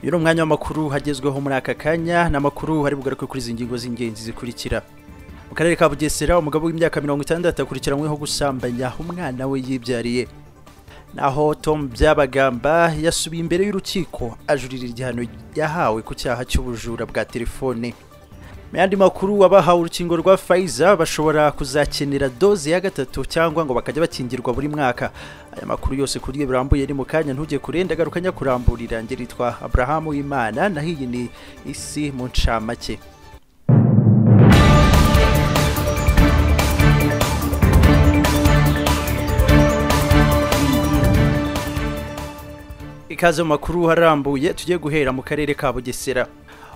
uyu ni umwanya w'amakuru hagezweho muri aka kanya ni amakuru ari bugaruke kuri izi ngingo z'ingenzi zikurikira mu karere ka bugesera umugabo w'imyaka mirongo itandatu akurikiranyweho gusambanya umwana we yibyariye naho Tom byabagamba yasubiye imbere y'urukiko ajurira igihano yahawe ku cyaha cy'ubujura bwa telefone mu yandi makuru abahawe urukingo rwa Pfizer bashobora kuzakenera doze ya gatatu cyangwa ngo bakajya bakingirwa buri mwaka aya makuru yose kurya birambuye ni mu kanya ntujye kurenda garuka nyakuramburira ngeri yitwa Abrahamu Imana naho iyi ni isi mu ncamake ikaze mu makuru harambuye tugiye guhera mu karere ka bugesera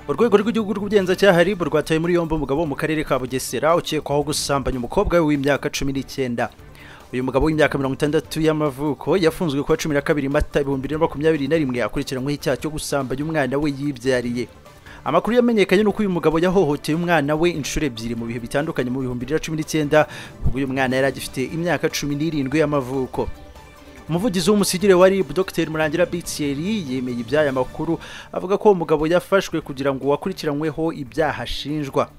urwego rw'igihugu rw'ubugenzacyaha rib rwataye muri yombi umugabo wo mu karere ka bugesera ukekwaho gusambanya umukobwa we w'imyaka cumi n'icyenda uyu mugabo w'imyaka mirongo itandatu y'amavuko yafunzwe kuwa cumi na kabiri mata ibihumbi bibiri na makumyabiri na rimwe akurikiranyweho icyaha cyo gusambanya umwana we yibyariye amakuru yamenyekanye nuko uyu mugabo yahohoteye umwana we inshuro ebyiri mu bihe bitandukanye mu bihumbi bibiri na cumi n'icyenda ubwo uyu mwana yari agifite imyaka cumi n'irindwi y'amavuko umuvugizi w'umusigire wa rib dr murangira bitieri yemeye iby'aya makuru avuga ko uwo mugabo yafashwe kugira ngo akurikiranyweho ibyaha ashinjwa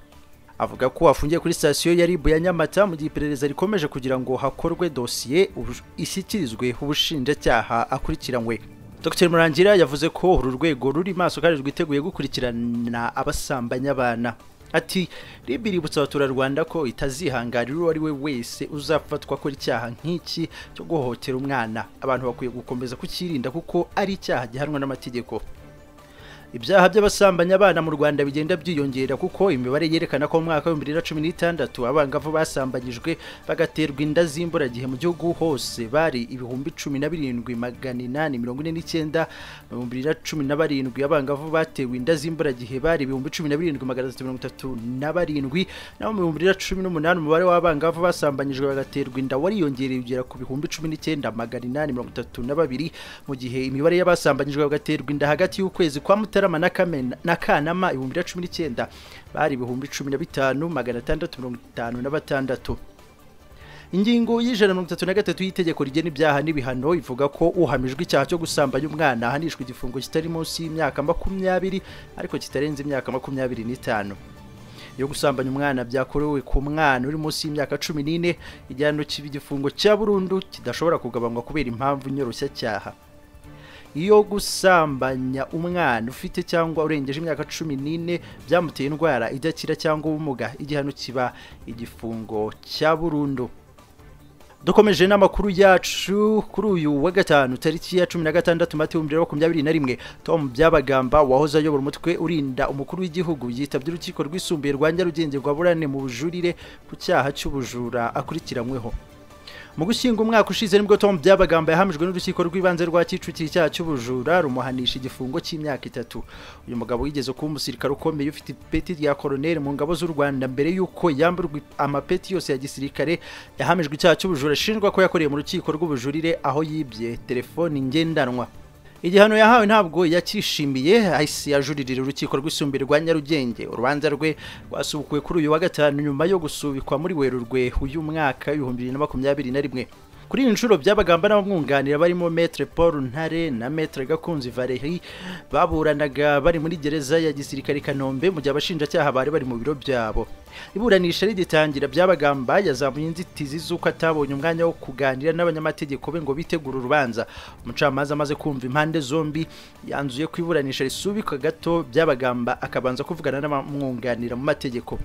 avuga ko afungiye kuri sitasiyo ya rib ya nyamata mu gihe iperereza rikomeje kugira ngo hakorwe dosiye ishyikirizwe ubushinjacyaha akurikiranywe dr murangira yavuze ko uru rwego ruri maso kandi rwiteguye gukurikirana abasambanya abana ati ribi iributsa abaturarwanda ko itazihangarira uwo ari we wese uzafatwa akora icyaha nk'iki cyo guhohotera umwana abantu bakwiye gukomeza kucyirinda kuko ari icyaha gihanwa n'amategeko ibyaha by'abasambanya abana mu rwanda bigenda byiyongera kuko imibare yerekana ko mu mwaka w'ibihumbi bibiri na cumi n'itandatu abangavu basambanyijwe bagaterwa inda z'imburagihe mu gihugu hose bari ibihumbi cumi na birindwi magana inani mirongo ine n'icyenda mu bihumbi bibiri na cumi na barindwi abangavu batewe inda z'imburagihe bari ibihumbi cumi na birindwi magana atatu mirongo itatu na barindwi naho mu bihumbi bibiri na cumi n'umunani umubare w'abangavu basambanyijwe bagaterwa inda wariyongereye ugera ku bihumbi cumi n'icyenda magana inani mirongo itatu na babiri mu gihe imibare y'abasambanyijwe bagaterwa inda hagati y'ukwezi kwa mutara mutarama na kanama ibihumbi na cumi n'icyenda bari ibihumbi cumi na bitanu magana atandatu mirongo itanu na batandatu ingingo y'ijana mirongo itatu na gatatu y'itegeko rigena ibyaha n'ibihano ivuga ko uhamijwe icyaha cyo gusambanya umwana ahanishwa igifungo kitari munsi y'imyaka makumyabiri ariko kitarenze imyaka makumyabiri n'itanu yo gusambanya umwana byakorewe ku mwana uri munsi y'imyaka cumi n'ine igihano kiba igifungo cya burundu kidashobora kugabanywa kubera impamvu nyoroshya iyo gusambanya umwana ufite cyangwa urengeje imyaka cumi n'ine byamuteye indwara idakira cyangwa ubumuga igihano kiba igifungo cya burundu dukomeje n'amakuru yacu kuri uyu wa gatanu tariki ya cumi na gatandatu mata ibihumbi bibiri na makumyabiri na rimwe tom byabagamba wahoze ayobora umutwe urinda umukuru w'igihugu yitabye urukiko rwisumbuye rwa nyarugenge rwa burane mu bujurire ku cyaha cy'ubujura akurikiranyweho mu gushyinga umwaka ushize nibwo tom byabagamba yahamijwe n'urukiko rw'ibanze rwa kicukiro icyaha cy'ubujura rumuhanisha igifungo cy'imyaka itatu uyu mugabo wigeze kuba umusirikare ukomeye ufite ipeti rya koroneri mu ngabo z'u rwanda mbere y'uko yamburwa amapeti yose ya gisirikare yahamijwe icyaha cy'ubujura ashinjwa ko yakoreye mu rukiko rw'ubujurire aho yibye telefoni ngendanwa igihano yahawe ntabwo yakishimiye ahise yajuririra urukiko rwisumbuye rwa nyarugenge urubanza rwe rwasubukuwe kuri uyu wa gatanu nyuma yo gusubikwa muri werurwe uyu mwaka w'ibihumbi bibiri na makumyabiri na rimwe kuri iyi nshuro byabagamba n'abamwunganira barimo metre paul ntare na metre gakunzi valerie baburanaga bari muri gereza ya gisirikare kanombe mu gihe abashinjacyaha bari bari mu biro byabo iburanisha rigitangira byabagamba yazamuye inzitizi z'uko atabonye umwanya wo kuganira n'abanyamategeko be ngo bitegure urubanza umucamanza amaze kumva impande zombi yanzuye ko iburanisha risubikwa gato byabagamba akabanza kuvugana n'abamwunganira mu mategeko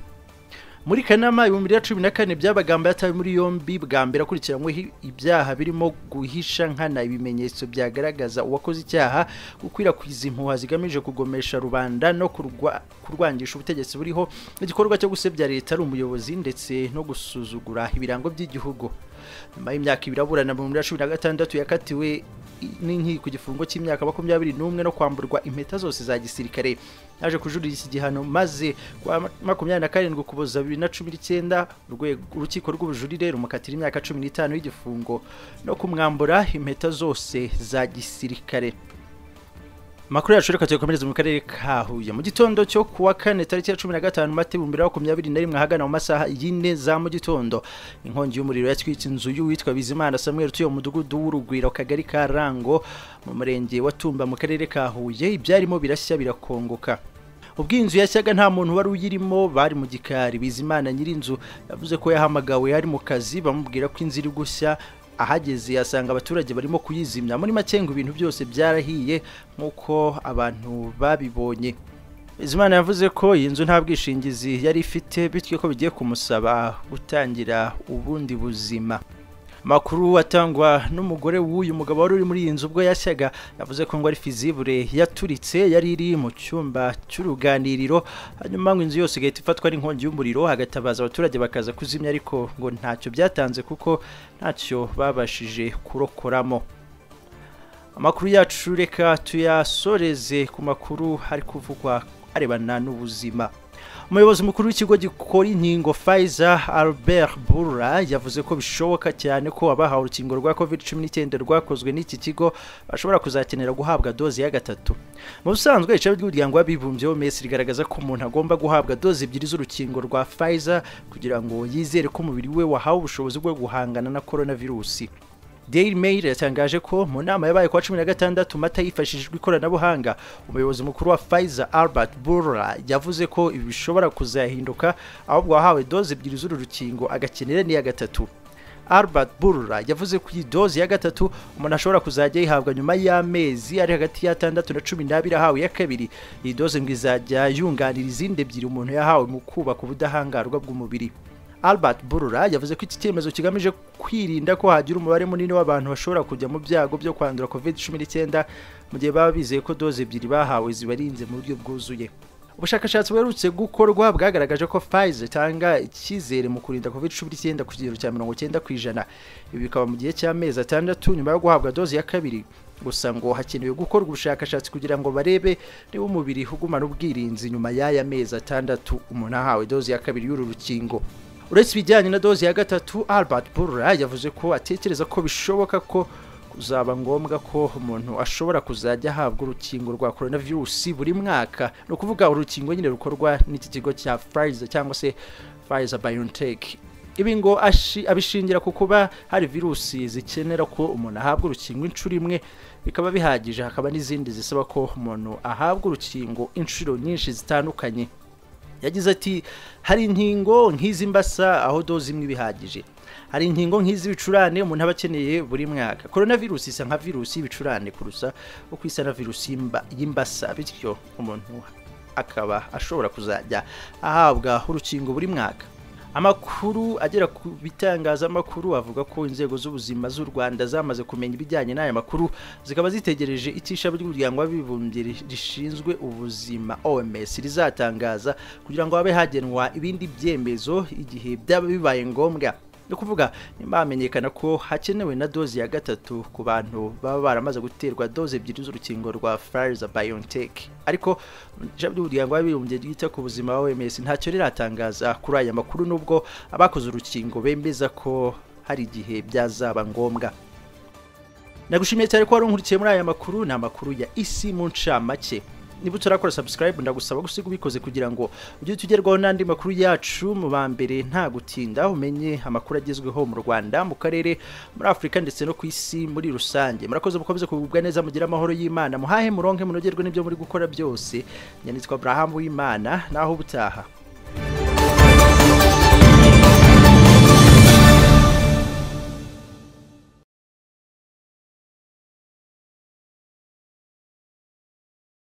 muri kanama ibihumbi bibiri na cumi na kane byabagamba yatawe muri yombi bwa mbere akurikiranyweho ibyaha birimo guhisha nkana ibimenyetso byagaragaza uwakoze icyaha gukwirakwiza impuha zigamije kugomesha rubanda no kurwangisha ubutegetsi buriho n'igikorwa cyo gusebya leta ari umuyobozi ndetse no gusuzugura ibirango by'igihugu nyuma y'imyaka ibiri aburana mu bihumbi bibiri na cumi na gatandatu yakatiwe n'inkiko igifungo cy'imyaka makumyabiri n'umwe no kwamburwa impeta zose za gisirikare yaje kujurira iki gihano maze kuwa makumyabiri na karindwi ukuboza bibiri na cumi n'icyenda urukiko rw'ubujurire rumukatira imyaka cumi n'itanu y'igifungo no kumwambura impeta zose za gisirikare Makuru yacu reka tuyakomereze mu karere ka Huye. Mu gitondo cyo kuwa kane tariki ya 15 Mata 2021 ahagana mu masaha yine za mu gitondo inkongi y'umuriro yatwitse inzu y'uwitwa Bizimana Samuel utuye mu mudugudu w'Urugwiro kagari ka Rango mu murenge wa Tumba mu karere ka Huye ibyarimo birashya birakongoka ubwo iyi nzu yashyaga nta muntu wari uyirimo bari mu gikari bizimana nyir'inzu yavuze ko yahamagawe ari mu kazi bamubwira ko inzu iri gushya ahageze yasanga abaturage barimo kuyizimya muri make ngo ibintu byose byarahiye nk'uko abantu babibonye bizimana yavuze ko iyi nzu nta bwishingizi yari ifite bityo ko bigiye kumusaba gutangira ubundi buzima amakuru atangwa n'umugore w'uyu mugabo wari uri muri iyi nzu ubwo yashyaga yavuze ko ngo ari fizibure yaturitse yari iri mu cyumba cy'uruganiriro hanyuma ngo inzu yose igahita ifatwa n'inkongi y'umuriro hagatabaza abaturage bakaza kuzimya ariko ngo ntacyo byatanze kuko ntacyo babashije kurokoramo amakuru yacu reka tuyasoreze ku makuru ari kuvugwa arebana n'ubuzima umuyobozi mukuru w'ikigo gikora inkingo Pfizer Albert Bura yavuze ko bishoboka cyane ko abahawe urukingo rwa COVID-19 rwakozwe n'iki kigo bashobora kuzakenera guhabwa dozi ya gatatu mu busanzwe ishami ry'umuryango w'abibumbye w'OMS rigaragaza ko umuntu agomba guhabwa dozi ebyiri z'urukingo rwa Pfizer kugira ngo yizere ko umubiri we wahawe ubushobozi bwo guhangana na coronavirusi Daily Mail yatangaje ko mu nama yabaye kwa 16 mata yifashishijwe ikoranabuhanga umuyobozi mukuru wa Pfizer Albert Bourla yavuze ko ibi bishobora kuzahinduka ahubwo wahawe doze ebyiri z'uru rukingo agakenera n'iya gatatu Albert Bourla yavuze ko iyi doze ya gatatu umuntu ashobora kuzajya yihabwa nyuma y'amezi ari hagati ya 6 na 12 ahawe iya kabiri iyi doze ngo izajya yunganira izindi ebyiri umuntu yahawe mu kubaka ubudahangarwa bw'umubiri Albert Burura yavuze ko iki cyemezo kigamije kwirinda ko hagira umubare munini w'abantu bashobora kujya mu byago byo kwandura COVID-19 mu gihe baba bizeye ko doze ebyiri bahawe zibarinze mu buryo bwuzuye ubushakashatsi buherutse gukorwa bwagaragaje ko Pfizer itanga icyizere mu kurinda COVID-19 ku kigero cya 90 ku ijana ibi bikaba mu gihe cy'amezi atandatu nyuma yo guhabwa doze ya kabiri gusa ngo hakenewe gukorwa ubushakashatsi kugira ngo barebe niba umubiri ugumana ubwirinzi nyuma y'aya mezi atandatu umuntu ahawe doze ya kabiri y'uru rukingo uretse ibijyanye na doze ya gatatu Albert Burra yavuze ko atekereza ko bishoboka ko kuzaba ngombwa ko umuntu ashobora kuzajya ahabwa urukingo rwa coronavirus buri mwaka ni ukuvuga urukingo nyine rukorwa n'iki kigo cya Pfizer cyangwa se Pfizer BioNTech ibi ngo abishingira ku kuba hari virusi zikenera ko umuntu ahabwa urukingo inshuro imwe bikaba bihagije hakaba n'izindi zisaba ko umuntu ahabwa urukingo inshuro nyinshi zitandukanye yagize ati hari inkingo nk'izi mbasa aho doze imwe bihagije hari inkingo nk'izi bicurane umuntu aba akeneye buri mwaka coronavirus isa nka virusi y'ibicurane kurusa uko isa na virusi y'imbasa bityo umuntu akaba ashobora kuzajya ahabwa urukingo buri mwaka amakuru agera ku bitangazamakuru avuga ko inzego z'ubuzima z'u rwanda zamaze kumenya ibijyanye n'aya makuru zikaba zitegereje itishami ry'umuryango w'abibumbye rishinzwe ubuzima oms rizatangaza kugira ngo habe hagenwa ibindi byemezo igihe byaba bibaye ngombwa ni ukuvuga nimba hamenyekana ko hakenewe na doze ya gatatu ku bantu baba baramaze guterwa doze ebyiri z'urukingo rwa Pfizer BioNTech ariko ijambo ry'umuryango w'abibumbye ryita ku buzima wa OMS ntacyo riratangaza kuri aya makuru nubwo abakoze urukingo bemeza ko hari igihe byazaba ngombwa nagushimiye cyane ko wari unkurikiye muri aya makuru ni amakuru ya isi mu ncamake niba utarakora subscribe ndagusaba gusiga ubikoze kugira ngo ujye tugerwaho n'andi makuru yacu mu ba mbere nta gutinda umenye amakuru agezweho mu Rwanda mu karere muri Afurika ndetse no ku isi muri rusange murakoze mukomeze kugubwa neza mugira amahoro y'Imana muhahe muronke munogerwe n'ibyo muri gukora byose nyanditswe Abraham w'Imana naho butaha